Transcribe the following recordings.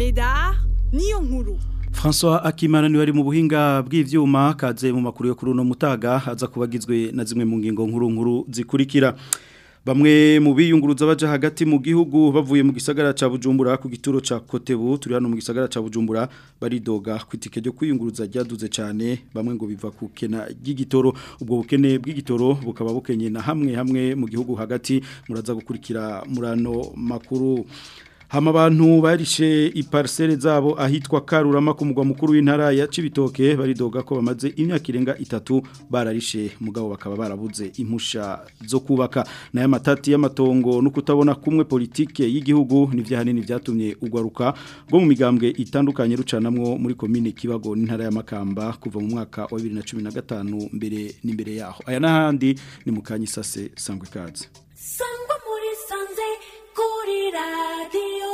Medar niyo nkuru François Akimana ni wari mu buhinga bw'ivyuma kaze mu makuru yo kuri uno mutaga aza kubagizwe na zimwe mu ngingo nkuru nkuru zikurikira Bamwe mu biyunguruza baje hagati mu gihugu bavuye mu gisagara ca Bujumbura ku gituro ca Kotebu turi hano mu gisagara ca Bujumbura baridoga kwitike ryo kwiyunguruza ryaduze cyane bamwe ngo biva ku kena ry'igitoro ubwo bukene bw'igitoro bukaba bukenye na hamwe hamwe mu gihugu hagati muraza gukurikira murano makuru Hama abantu barishe iparcelle zabo ahitwa Karurama ku mugwa mukuru w'intara ya Cibitoke baridoga ko bamaze imyaka irenga itatu bararishe mugabo bakaba barabuze impusha zo kubaka nayo matati y'amatongo no kutabona kumwe politike y'igihugu nivyo hanini vyatumye ugwaruka bwo mu migambwe itandukanye rucanamwo muri commune Kibago n'intara ya Makamba kuva mu mwaka wa 2015 mbere n'imbere yaho aya nahandi ni mukanyisase sangwe kaze sangwa muri sanze kuri radiyo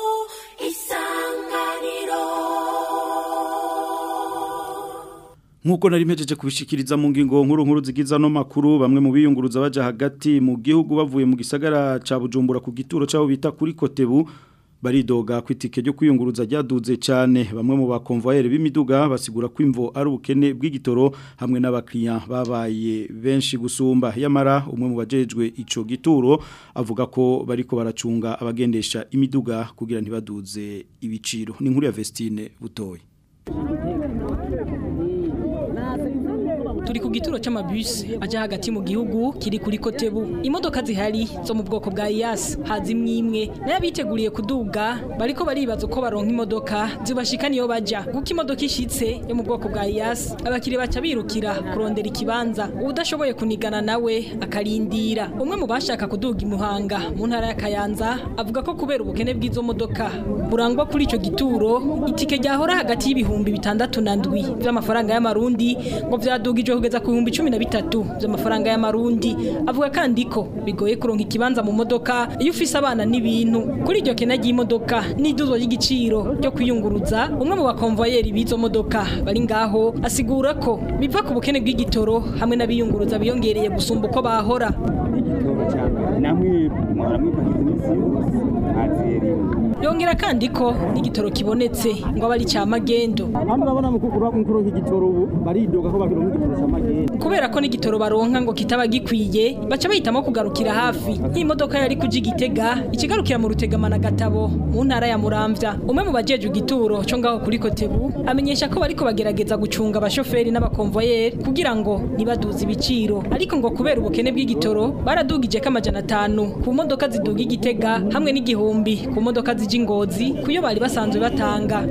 isanganiro Nkuko nari mpejeje kubishikiriza mu ngingo nkuru nkuru zigiza no makuru bamwe mu biyunguruza baje hagati mu gihugu bavuye mu gisagara ca Bujumbura ku gituro cyaho bita kuri Kotebu baridoga kwitike ryo kwiyunguruza ryaduze cyane bamwe mu bakonvoyere b'imiduga basigura ko imvo ari ubukene bw'igitoro hamwe n'abakiriya babaye benshi gusumba yamara umwe mu bajejwe ico gituro avuga ko bariko baracunga abagendesha imiduga kugira ntibaduze ibiciro ni inkuru ya Vestine butoyi turi ku gituro c'amabus aja hagati mu gihugu kiri kuri Kotebu imodoka zihari zo mu bwoko bwa IAS hazimwe imwe nayo biteguriye kuduga bariko baribaza uko baronka imodoka zibashikana iyo baja guko imodoka ishitse yo mu bwoko bwa IAS abakiri baca birukira kurondera ikibanza udashoboye kunigana nawe akarindira umwe mu bashaka kuduga imuhanga mu ntara ya Kayanza avuga ko kubera ubukene bw'izo modoka burangwa kuri ico gituro itike ryahora hagati y'ibihumbi bitandatu na ndwi vy'amafaranga y'amarundi ngo vyadugijwe kugeza ku bihumbi cumi na bitatu by'amafaranga y'amarundi avuga kandi ko bigoye kuronka ikibanza mu modoka iyo ufise abana n'ibintu kuri iryo kena ry'imodoka n'iduzwa ry'igiciro ryo kwiyunguruza umwe mu bakonvoyeri b'izo modoka bari ngaho asigura ko biva ku bukene bw'igitoro hamwe n'abiyunguruza biyongereye gusumba uko bahora namwe mwaramwipagiza iminsi yose ntaziyeriwe yongera kandi ko n'igitoro kibonetse ngo abe ari cya magendo hano urabona mukuru mukuru nk'igitoro ubu baridoga ko bakironka igitoro cy'amagenda kubera ko n'igitoro baronka ngo kitaba gikwiye baca bahitamo kugarukira hafi nk'imodoka yari kuja igitega ikigarukira mu rutegamana gatabo mu ntara ya muramvya umwe mu bajeje igituro cyo ngaho kuri kotebu amenyesha ko bariko bagerageza gucunga abashoferi n'abakonvoyeri kugira ngo nibaduze ibiciro ariko ngo kubera ubukene bw'igitoro baradugije ko amajana atanu ku modoka ziduga igitega hamwe n'igihumbi ku modoka zija ingozi kuyo bari basanzwe batanga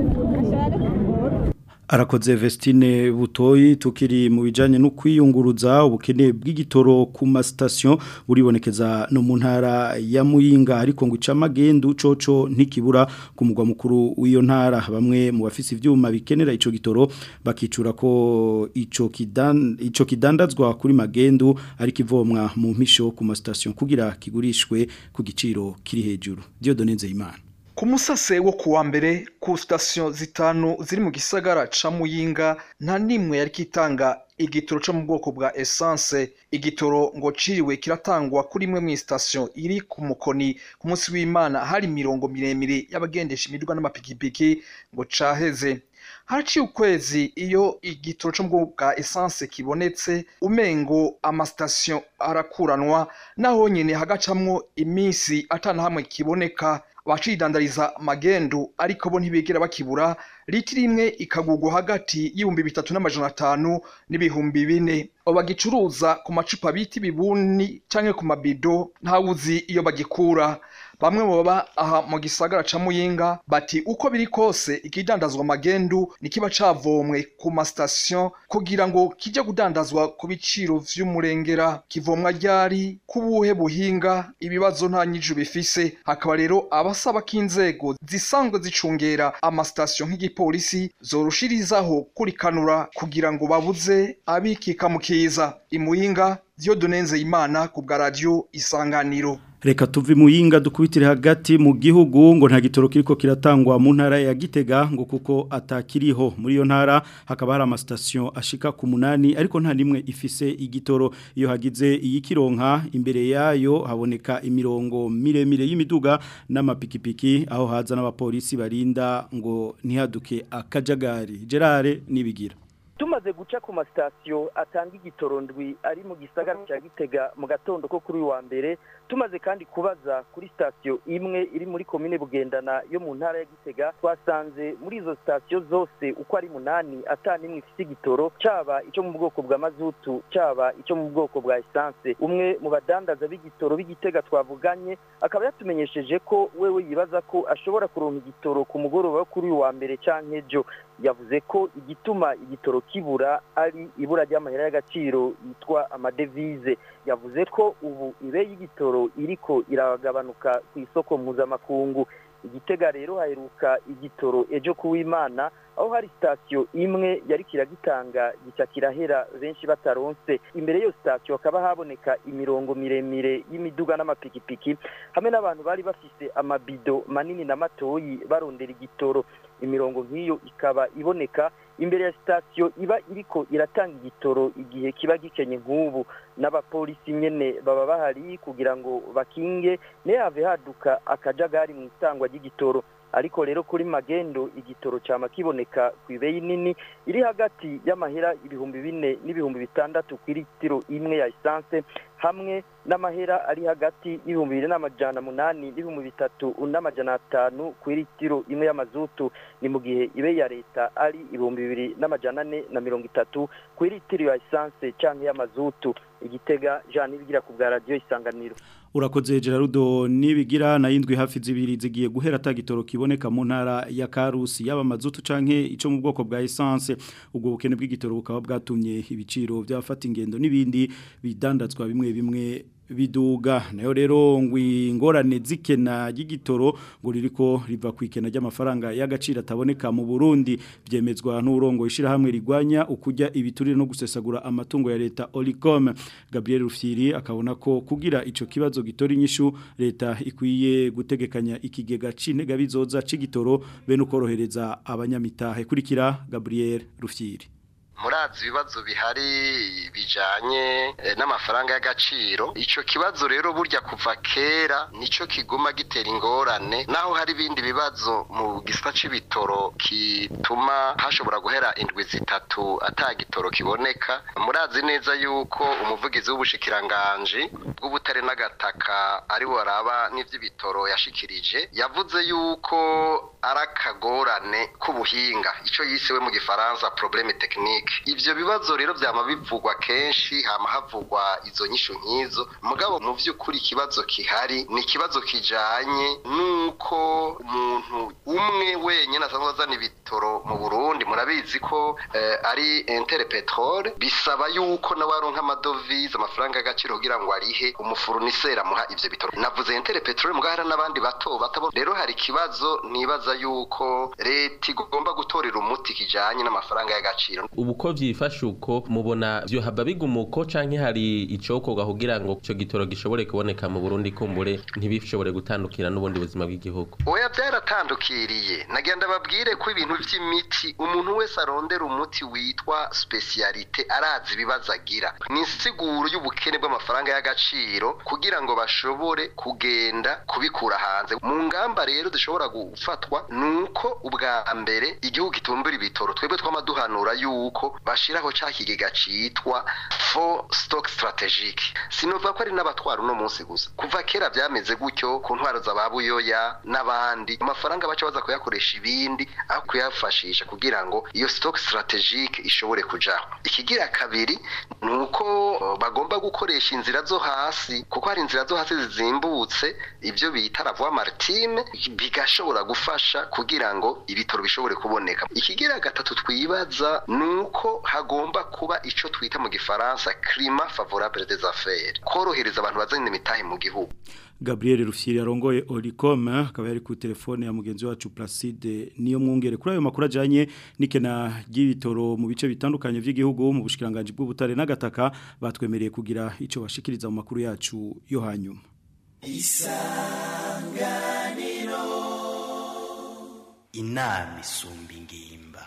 Arakoze Vestine Butoyi tukiri mu bijanye no kwiyunguruza ubukene bw'igitoro ku ma station buribonekeza no mu ntara ya Muyinga ariko ngo ica magendu coco ntikibura ku mugwa mukuru w'iyo ntara bamwe mu bafisi ivyuma bikenera ico gitoro bakicura ko ico kidan ico kidandazwa kuri magendu ariko ivomwa mu mpisho ku ma station kugira kigurishwe ku giciro kiri hejuru Dieudonne Nzeyimana ku musase wo kuwa mbere ku sitasiyo zitanu ziri mu gisagara ca muyinga nta n'imwe yari kitanga igitoro cyo mu bwoko bwa esanse igitoro ngo ciriwe kiratangwa kuri imwe mu sitasiyo iri ku mukoni ku munsi w'imana hari imirongo miremire y'abagendesha imiduga n'amapikipiki ngo caheze haraciye ukwezi iyo igitoro cyo mu bwoko bwa esanse kibonetse umengo amasitasiyo arakuranwa naho nyine hagacamwo iminsi atana hamwe kiboneka abacidandariza magendu ariko bo ntibigera bakibura litiro imwe ikagurwa hagati y'ibihumbi bitatu n'amajana atanu n'ibihumbi bine abo bagicuruza ku macupa bita ibibuni canke ku mabido ntawuzi iyo bagikura bamwe mu baba aha mu gisagara ca muyinga bati uko biri kose ikidandazwa magendu nikiba cavomwe ku masitasiyo kugira ngo kije kudandazwa ku biciro vy'umurengera kivomwa ryari kubuhe buhinga ibibazo nta nyiju bifise hakaba rero abasaba ko inzego zisanzwe zicungera amasitasiyo nk'igipolisi zorushirizaho kurikanura kugira ngo babuze abikika mu kiza imuyinga Dieudonne Nzeyimana ku bwa radio isanganiro Reka tuvi muyinga dukubitire hagati mu gihugu ngo nta gitoro kiriko kiratangwa mu ntara ya Gitega ngo kuko atakiriho muri iyo ntara hakaba hari amastation ashika ku munani ariko nta nimwe ifise igitoro iyo hagize iyikironka imbere yayo haboneka imirongo miremire y'imiduga n'amapikipiki aho haza n'abapolisi barinda ngo ntihaduke akajagari Gerard nibigira tumaze guca ku masitasiyo atanga igitoro ndwi ari mu gisagara cya gitega mu gatondo ko kuri uyu wa mbere tumaze kandi kubaza kuri sitasiyo imwe iri muri komine bugendana yo mu ntara ya gitega twasanze muri izo sitasiyo zose uko ari munani n'imwe ifite igitoro cyaba icyo mu bwoko bwa mazutu cyaba icyo mu bwoko bwa esanse umwe mu badandaza b'igitoro b'igitega twavuganye akaba yatumenyesheje ko wewe yibaza ko ashobora kuronka igitoro ku mugoroba wo kuri uyu wa mbere cyangwa ejo yavuze ko igituma igitoro kibura ari ibura ry'amahera y'agaciro yitwa amadevize yavuze ko ubu ibe y'igitoro iriko iragabanuka ku isoko mpuzamakungu igitega rero haheruka igitoro ejo kuw'imana aho hari sitasiyo imwe yari kiragitanga gica kirahera benshi bataronse imbere y'iyo sitasiyo hakaba haboneka imirongo miremire y'imiduga n'amapikipiki hamwe n'abantu bari bafise amabido manini na matoyi barondera igitoro imirongo nk'iyo ikaba iboneka imbere ya sitasiyo iba iriko iratanga igitoro igihe kiba gikenye nk'ubu n'abapolisi nyene baba bahari kugira ngo bakinge ntihave haduka akajagari mu itangwa ry'igitoro ariko rero kuri magendo igitoro cyama kiboneka ku ibeyi nini iri hagati y'amahera ibihumbi bine n'ibihumbi bitandatu ku litiro imwe ya esanse hamwe n'amahera ari hagati y'ibihumbi bibiri n'amajana munani n'ibihumbi bitatu n'amajana atanu ku litiro imwe y'amazutu ni mu gihe ibe ya leta ari ibihumbi bibiri n'amajana ane na mirongo itatu ku litiro ya esanse cyangwa y'amazutu igitega jean nibigira ku bwa radiyo isanganiro urakoze Gerardo nibigira na yindwi hafi zibiri zigiye guhera tagitoro kiboneka mu ntara ya Karusi yaba mazutu canke ico mu bwoko bwa essence ubwo bukene bw'igitoro bukaba bwatumye ibiciro byafata ingendo nibindi bidandazwa bimwe bimwe biduga nayo rero ngwingorane zikena y'igitoro ngo ririko riva kwikena ry'amafaranga y'agaciro ataboneka mu Burundi byemezwa n'urongo ishira hamwe rigwanya ukujya ibiturire no gusesagura amatungo ya leta Olicom Gabriel Rufyiri akabona ko kugira ico kibazo gitora inyishu leta ikwiye gutegekanya ikigega c'intega bizoza c'igitoro be no korohereza abanyamitahe kurikira Gabriel Rufyiri murazi ibibazo bihari bijanye n'amafaranga y'agaciro ico kibazo rero burya kuva kera nico kiguma gitera ingorane naho hari ibindi bibazo mu gisata c'ibitoro kituma hashobora guhera indwi zitatu atagitoro kiboneka murazi neza yuko umuvugizi w'ubushikiranganje bw'ubutare n'agataka ari waraba n'ivy'ibitoro yashikirije yavuze yuko ari akagorane k'ubuhinga ico yisewe mu gifaransa probleme technique ivyo bibazo rero vyama bivugwa kenshi hama havugwa izo nyishu nk'izo mugabo mu vy'ukuri ikibazo kihari ni ikibazo kijanye n'uko umuntu umwe wenyine asanzwe azana ibitoro mu burundi murabizi ko eh, ari intere petrole bisaba yuko nawe aronka amadovize amafaranga y'agaciro kugira ngo arihe umufuruniseri amuha ivyo bitoro navuze intere petrole mugabo hari n'abandi bato bato rero hari ikibazo nibaza yuko leta igomba gutorera umuti kijanye n'amafaranga y'agaciro ubu ko vyifashe uko mubona vyo haba bigumuko canke hari icokorwa kugira ngo ico gitoro gishobore kuboneka mu Burundi kumbure ntibishobore gutandukira n'ubundi buzima bw'igihugu oya byaratandukiriye nagenda babwire ko ibintu vy'imiti umuntu wese arondera umuti witwa specialite arazi ibibazo agira ni insiguro y'ubukene bw'amafaranga y'agaciro kugira ngo bashobore kugenda kubikura hanze mu ngamba rero zishobora gufatwa nuko ubwa mbere igihugu kitumbura ibitoro twebwe twamaduhanura yuko bashiraho ca kigega citwa for stock strategic sinovuga ko ari n'abatwara uno munsi gusa kuva kera vyameze gutyo ku ntwaro za babuyoya n'abandi amafaranga baca baza kuyakoresha ibindi aho kuyafashisha kugira ngo iyo stock strategic ishobore kujaho ikigira kabiri nuko bagomba gukoresha inzira zo hasi kuko hari inzira zo hasi zizimbutse ivyo bita la voie maritime bigashobora gufasha kugira ngo ibitoro bishobore kuboneka ikigira gatatu twibaza nuko hagomba kuba ico twita mu gifaransa climat favorable des affaires korohereza abantu bazana imitahe mu gihugu Gabriel Rufyiri arongoye Olicom akaba yari ku telefone ya mugenzi wacu Placide niyo mwungere kuri ayo makuru ajanye nikena ry'ibitoro mu bice bitandukanye by'igihugu mu bushikiranganje bw'ubutare n'agataka batwemereye kugira ico bashikiriza mu makuru yacu yo hanyuma isanganiro inama isumba ingimba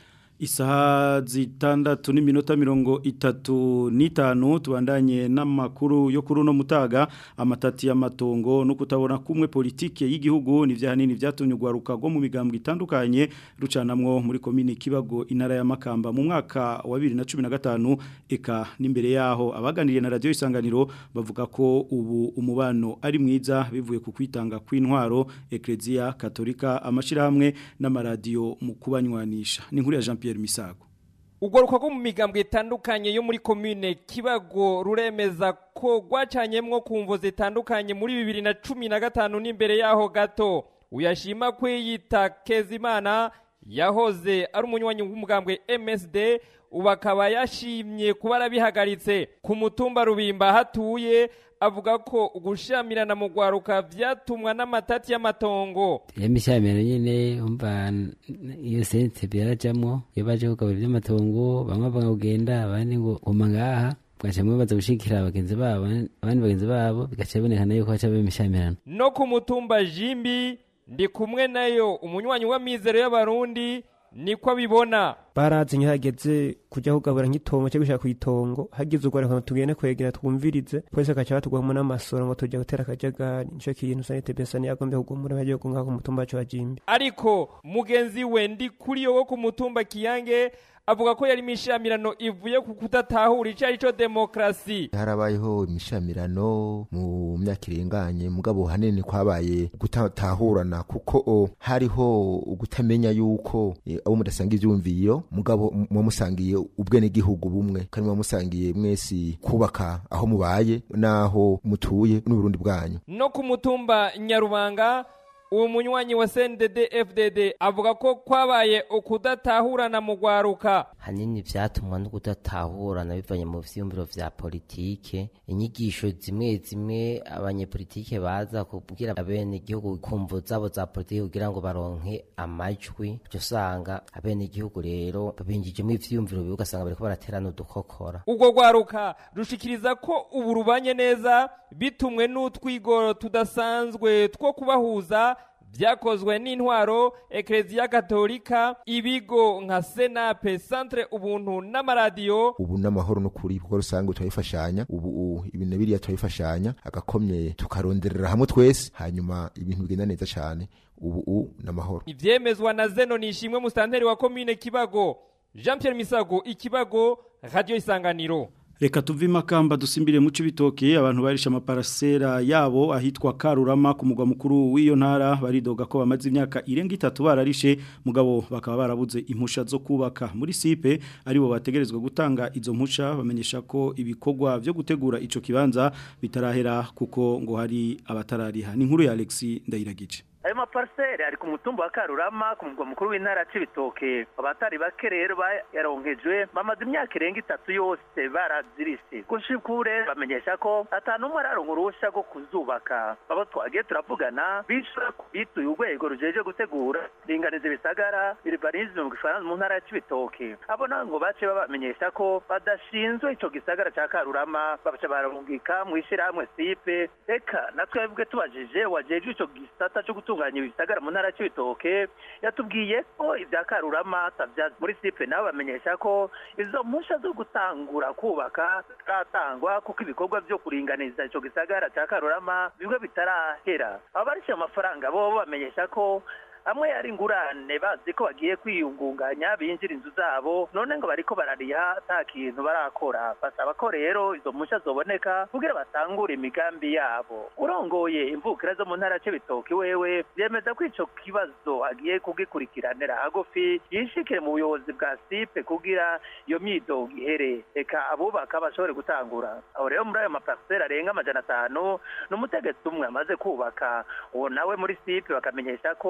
Isaha zitandatu n'iminota mirongo itatu n'itanu tubandanye n'amakuru yo kuri uno mutaga amatati y'amatongo no kutabona kumwe politike y'igihugu ni hanini byatumye ugwaruka rwo mu migambwe itandukanye rucanamwo muri komini Kibago intara ya Makamba mu mwaka wa 2015 eka n'imbere yaho abaganiriye na radio isanganiro bavuga ko ubu umubano ari mwiza bivuye ku kwitanga kw'intwaro Ecclesia Katolika amashirahamwe n'amaradiyo mu kubanywanisha ni nkuru ya Jean Pierre Misago Ugoruka rwo mu migambwe itandukanye yo muri komine Kibago ruremeza ko gwacanyemwo kumvo zitandukanye muri bibiri na cumi na gatanu n'imbere yaho gato uyashima kwiyita Kezimana yahoze ari umunywanyi w'umugambwe MSD ubu akaba yashimye kuba arabihagaritse ku mutumba rubimba hatuye avuga ko gushamirana mu gwaruka vyatumwa n'amatati y'amatongo imishamiro nyine umva iyo sense byarajamwo iyo baje kugabura iby'amatongo bamwe bavuga kugenda abandi ngo guma ngaha bagaca bamwe baza gushikira bagenzi babo abandi bagenzi babo bigaca bibonekana yuko haca imishamirano no ku mutumba jimbi ndi kumwe nayo umunywanyi w'amizero y'abarundi niko abibona barazi nkihageze kujya kugabura nk'itongo cyo gushaka kuyitongo hagize ugwaruka ngo tugende kwegera twumvirize polisi agaca batugwamo n'amasoro ngo tujya gutera akajagari nico kintu sanite besani yagombe kugumura bagiye kunga ku mutumba wacu wa jimbi ariko mugenzi we ndi kuri yo wo ku mutumba kiyange avuga ko yari imishamirano ivuye ku kudatahura icyo ari cyo demokarasi harabayeho imishamirano mu myaka irenganye mugabo hanini kwabaye gutatahurana kuko o, hariho gutamenya yuko e, abo mudasanga ivyumviro mugabo muba musangiye ubwenegihugu bumwe kandi muba musangiye mwese kubaka aho mubaye n'aho mutuye n'uburundi bwanyu no ku mutumba nyarubanga uwo munywanyi wa CNDD FDD avuga ko kwabaye ukudatahurana mu gwaruka hanini vyatumwa no kudatahurana bivanye mu vyiyumviro vya politike inyigisho zimwe zimwe abanyepolitike baza kubwira abene igihugu kumvo zabo za politike kugira ngo baronke amajwi byo usanga abene igihugu rero babinjijemo ivyiyumviro bibi ugasanga bariko baraterana udukokora ubwo gwaruka rushikiriza ko ubu rubanye neza bitumwe n'utwigoro tudasanzwe two kubahuza byakozwe n'intwaro ekereziya katolika ibigo nka senape centre ubuntu n'amaradiyo ubu n'amahoro n'ukuri kuko rusange turabifashanya ubu ibintu biriya turabifashanya agakomye tukaronderera hamwe twese hanyuma ibintu bigenda neza cyane ubu n'amahoro ivyemezwa na zeno nishimwe musitanteri wa komine kibago jean pierre misago ikibago radio isanganiro Reka tuvi makamba dusimbire mu cibitoke abantu barisha amaparasera yabo ahitwa Karurama ku mugwa mukuru w'iyo ntara baridoga ko bamaze imyaka irenga itatu bararishe mugabo bakaba barabuze impusha zo kubaka muri sipe aribo bategerezwa gutanga izo mpusha bamenyesha ko ibikorwa byo gutegura ico kibanza bitarahera kuko ngo hari abatarariha ni inkuru ya Alexis Ndayiragice ayo mapariseri ari ku mutumba wa karurama ku mugwa mukuru w'intara c'ibitoke abatari bake rero bayaronkejwe bamaze imyaka irenga itatu yose barazirise gushikure bamenyesha ko ata n'umwe araronka uruhusha rwo kuzubaka abo twagiye turavugana bishura bituye urwego rujeje gutegura ringaniza ibisagara biribarizme mu gifaransa mu ntara c'ibitoke abo nabo ngo bace babamenyesha ko badashinzwe ico gisagara ca karurama baca barungika mw'ishirahamwe sipe eka natwebwe tubajije wajejwe ico gisata co gutunganya ibisagara mu ntara c'ibitoke yatubwiye ko ibya karurama atavyazi muri sipe nabo bamenyesha ko izo mpusha zo gutangura kubaka zitatangwa kuko ibikorwa vyo kuringaniza ico gisagara ca karurama bimwe bitarahera abarisha amafaranga bo bamenyesha ko amwe yari ingurane bazi ko bagiye kwiyungunganya binjira inzu zabo none ngo bariko barariha ata kintu barakora basaba ko rero izo mpushya zoboneka kugira batangure imigambi yabo urongoye imvukira zo mu ntara c'ibitoki wewe yemeza ko ico kibazo agiye kugikurikiranira hagufi yishikire mu buyobozi bwa sipe kugira iyo myidogo ihere reka abubaka bashobore gutangura aho rero muri ayo mapariseri arenga amajana atanu ni umutegetsi umwe amaze kubaka uwo nawe muri sipe bakamenyesha ko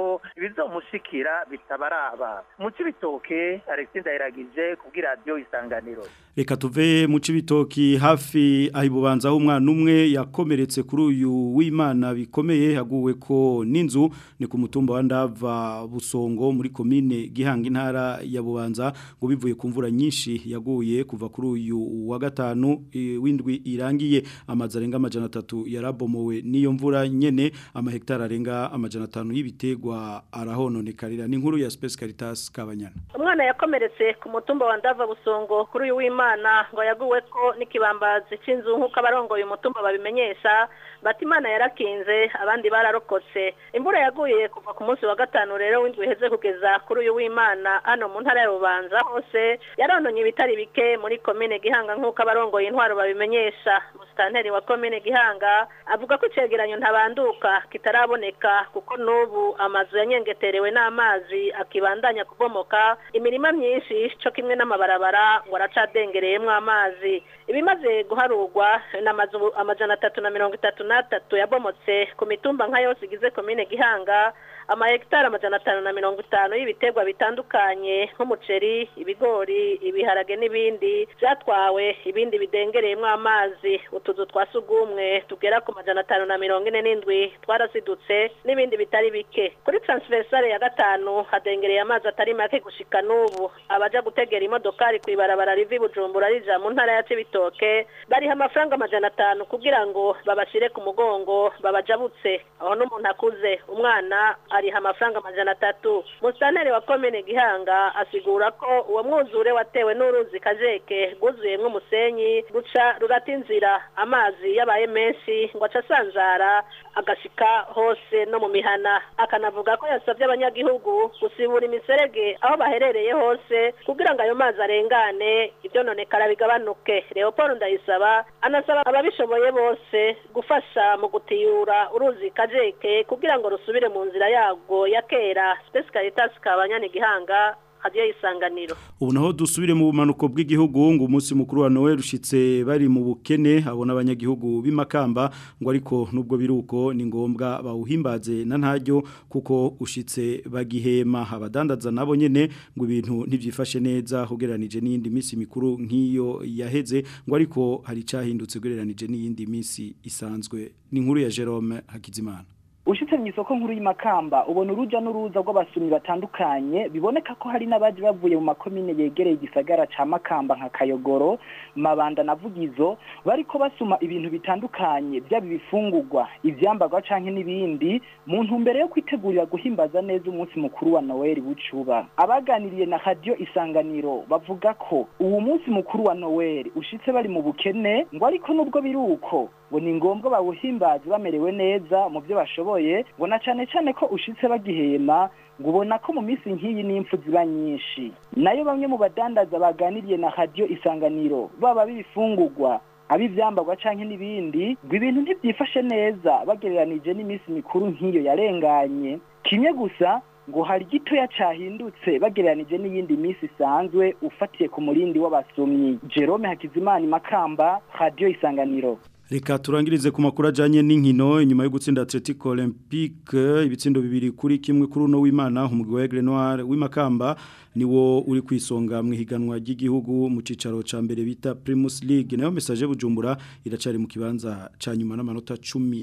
ibizomushikira bitabaraba mu cibitoke alexis ndayiragije kubw'iradiyo isanganiro Reka tuve mu cibitoki hafi ahibubanza aho umwana umwe yakomeretse kuri uyu w'Imana bikomeye haguwe ko n'inzu ni ku mutumba wa Ndava Busongo muri commune Gihanga intara ya Bubanza ngo bivuye ku mvura nyinshi yaguye kuva kuri uyu wa gatanu e, windwi irangiye amazi arenga amajana 3 yarabomowe niyo mvura nyene amahektara arenga amajana 5 y'ibitegwa arahononekarira ni inkuru ya Space Caritas Kabanyana umwana yakomeretse ku mutumba wa Ndava Busongo kuri uyu w'Imana ngo yaguwe ko n'ikibambazi c'inzu nk'uko abarongoye umutumba babimenyesha bati imana yarakinze abandi bararokotse imvura yaguye kuva ku munsi wa gatanu rero w'indwi iheze kugeza kuri uyu w'Imana hano mu ntara ya Rubanza hose yarononye ibitari bike muri komine Gihanga nk'uko abarongoye intwaro babimenyesha musitanteri wa komine Gihanga avuga ko icegeranyo ntabanduka kitaraboneka kuko n'ubu amazu yanyengeterewe n'amazi akibandanya kubomoka imirima myinshi co kimwe n'amabarabara ngo aracadengereyemwo amazi ibimaze guharurwa n'amazu amajana atatu na mirongo itatu n'atatu yabomotse ku mitumba nka yose igize komine Gihanga amahegitari amajana atanu na mirongo itanu y'ibiterwa bitandukanye nk'umuceri ibigori ibiharage n'ibindi byatwawe ibindi bidengereyemo amazi utuzu twa sugumwe tugera ku majana atanu na mirongo ine n'indwi twarasidutse n'ibindi bitari bike kuri transversale ya gatanu hadengereye amazi atari make gushika n'ubu abaja gutegera imodokari ku ibarabara riva i bujumbura rija mu ntara ya cibitoke bariha amafaranga amajana atanu kugira ngo babashire ku mugongo babajabutse aho n'umuntu akuze umwana ariha amafaranga amajana atatu musitanteri wa komine gihanga asigura ko uwo mwuzure watewe n'uruzi kajeke rwuzuyemwo umusenyi ruca rurata inzira amazi yabaye menshi ngo aca asanzara agashika hose no mu mihana akanavuga ko yasabye abanyagihugu gusibura imiserege aho baherereye hose kugira ngo ayo mazi arengane ivyononekara bigabanuke leopold ndayisaba anasaba ababishoboye bose gufasha mu gutiyura uruzi kajeke kugira ngo rusubire mu nzira yago ya kera Space Caritas kabanyani gihanga hadiyo isanganiro ubu naho dusubire mu bumanuko bw'igihugu ngo umunsi mukuru wa Noel ushitse bari mu bukene abona abanyagihugu b'imakamba ngo ariko nubwo biruko ni ngombwa bawuhimbaze na ntaryo kuko ushitse bagihema abadandaza nabo nyene ngo ibintu ntivyifashe neza ugereranije n'iyindi minsi mikuru nk'iyo yaheze ngo ariko hari cahindutse ugereranije n'iyindi minsi isanzwe ni inkuru ya Jerome Hakizimana ushitse mu isoko nkuru y'imakamba ubona uruja n'uruza rw'abasumyi batandukanye biboneka ko hari n'abaje bavuye mu makomine yegereye igisagara ca makamba nka kayogoro mabanda na vugizo bariko basuma ibintu bitandukanye byaba ibifungurwa ivyambarwa canke n'ibindi mu ntumbero yo kwitegurira guhimbaza neza umunsi mukuru wa noel bucuba abaganiriye na radio isanganiro bavuga ko uwo munsi mukuru wa noel ushitse bari mu bukene ngo ariko nubwo biruko ngo ni ngombwa bawuhimbaze bamerewe neza mu byo bashoboye ngo na cane cane ko ushitse bagihema ngo ubona ko mu minsi nk'iyi n'impfu ziba nyinshi nayo bamwe mu badandaza baganiriye na radio isanganiro baba b'ibifungurwa abivyambarwa canke n'ibindi ngo ibintu ntivyifashe neza bagereranije n'iminsi mikuru nk'iyo yarenganye kimwe gusa ngo hari gitoya cahindutse bagereranije n'iyindi minsi isanzwe ufatiye ku murindi w'abasomyi Jerome Hakizimana Makamba radio isanganiro Reka turangirize ku makuru ajanye n'inkino inyuma yo gutsinda Atletico Olympique ibitsindo bibiri kuri kimwe kuri uno w'Imana umugwi wa Aigle Noir w'imakamba niwo uri kwisonga mu higanwa ry'igihugu mu cicaro ca mbere bita Primus League nayo message bujumbura iracari mu kibanza ca nyuma n'amanota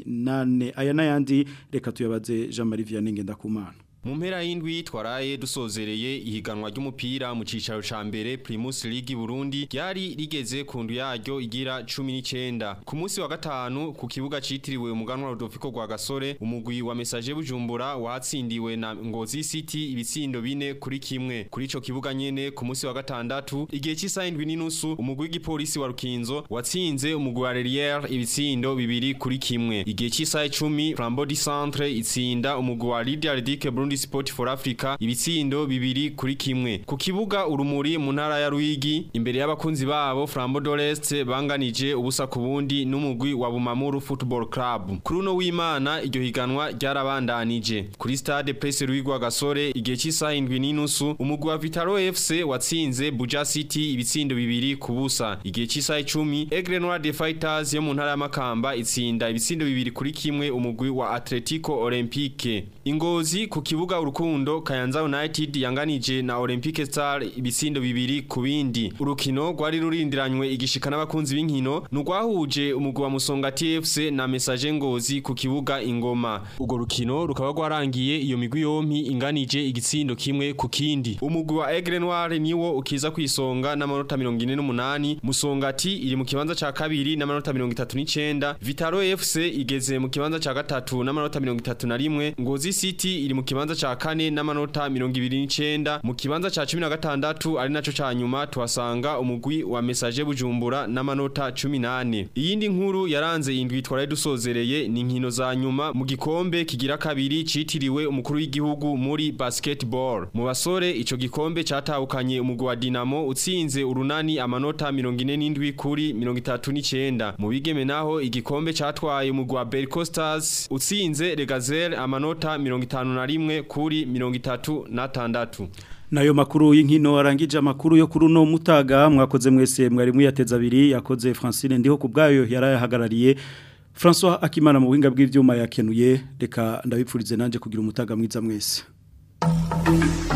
18 aya nayandi reka tuyabaze Jean Marie Vianney Ngendakumana mu mpera y'indwi twaraye dusozereye ihiganwa ry'umupira mu cicaro ca mbere Primus League Burundi ryari rigeze ku ndu yaryo igira 19 ku munsi wa gatanu ku kibuga citiriwe umuganwa Rodolfo rwa Gasore umugwi wa Message Bujumbura watsindiwe na Ngozi City ibitsindo bine kuri kimwe kuri ico kibuga nyene ku munsi wa gatandatu igihe cy'isaha indwi n'inusu umugwi w'igipolisi wa Rukinzo watsinze umugwi wa Relier ibitsindo bibiri kuri kimwe igihe cy'isaha 10 Flambeau du Centre itsinda umugwi wa Lydia Ridike Burundi Sport for Africa ibitsindo bibiri kuri kimwe ku kibuga urumuri mu ntara ya Ruigi imbere y'abakunzi babo Flambeau d'Orest banganije ubusa ku bundi n'umugwi wa Bumamuru Football Club kuri uno w'Imana iryo higanwa ryarabandanije kuri stade Presse Ruigwa Gasore igihe cy'isaha indwi n'inusu umugwi wa Vitaro FC watsinze Buja City ibitsindo bibiri ku busa igihe cy'isaha 10 Aigle Noir de Fighters yo mu ntara ya Makamba itsinda ibitsindo bibiri kuri kimwe umugwi wa Atletico Olympique Ingozi ku kibuga urukundo Kayanza United yanganije na Olympique Star ibisindo bibiri ku bindi. Urukino rwari rurindiranywe igishika n'abakunzi b'inkino nurwahuje umugwi wa Musonga TFC na Message Ngozi ku kibuga Ingoma. Urwo rukino rukaba rwarangiye iyo migwi yompi inganije igitsindo kimwe ku kindi. Umugwi wa Aigle Noir niwo ukiza kwisonga n'amanota 48 Musongati iri mu kibanza ca kabiri n'amanota 39 Vitaro FC igeze mu kibanza ca gatatu n'amanota 31 Ngozi City iri mu kibanza ca kane n'amanota 29 mu kibanza ca 16 ari naco ca nyuma tuhasanga umugwi wa Message Bujumbura n'amanota 18 iyindi nkuru yaranze indwi twaraye dusozereye ni inkino za nyuma mu gikombe kigira kabiri citiriwe umukuru w'igihugu muri basketball mu basore ico gikombe catahukanye umugwi wa Dinamo utsinze urunani amanota 47 kuri 39 mu bigeme naho igikombe catwaye umugwi wa Berco Stars utsinze Regazel amanota 51 kuri 36 Nayo makuru y'inkino arangije amakuru yo kuri uno mutaga mwakoze mwese mwari muyateza abiri yakoze Francine ndiho kubgayo yarayahagarariye François Akimana mu buhinga bw'ivyuma yakenuye reka ndabipfurize nanje kugira umutaga mwiza mwese